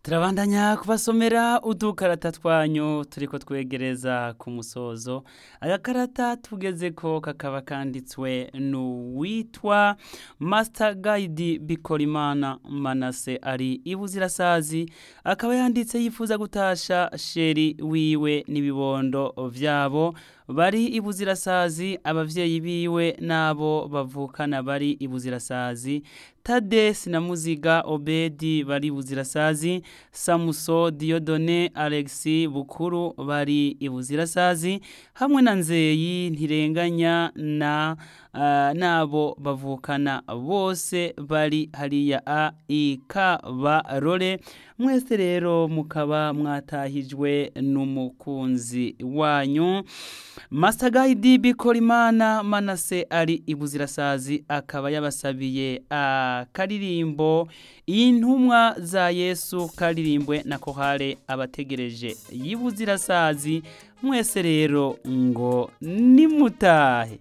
turabandanya kubasomera udukarata twanyu turiko twegereza ku musozo agakarata tugezeko kakaba kanditswe n'uwitwa master guide bikorimana manase ari ibuzirasazi akaba yanditse yifuza gutasha sheri wiwe n'ibibondo vyabo bari ibuzirasazi abavyeyi biwe n'abo bavukana bari ibuzirasazi tadesi na muziga obedi bari ibuzirasazi samuso diodone alexi bukuru bari ibuzirasazi hamwe na nzeyi ntirenganya na uh, nabo bavukana bose bari hariya a ikabarore mwese rero mukaba mwatahijwe n'umukunzi wanyu Master Guide Bikorimana Manase ari ibuzirasazi akaba yabasabiye akaririmbo intumwa za Yesu karirimbwe na kohare abategereje yibuzirasazi mwese rero ngo nimutahe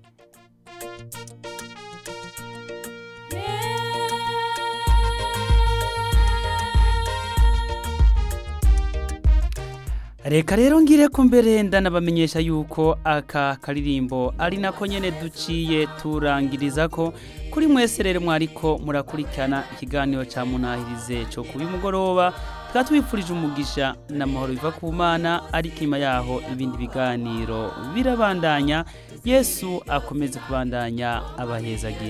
Reka rero ngire ko mbere ndanabamenyesha yuko aka karirimbo ari nako nyene duciye turangiriza ko kuri mwese rero mwariko murakurikirana ikiganiro ca munahirize cyo kubi mugoroba twatwifurije umugisha n'amahoro biva ku mana ariko inyuma yaho ibindi biganiro birabandanya Yesu akomeze kubandanya abahezagira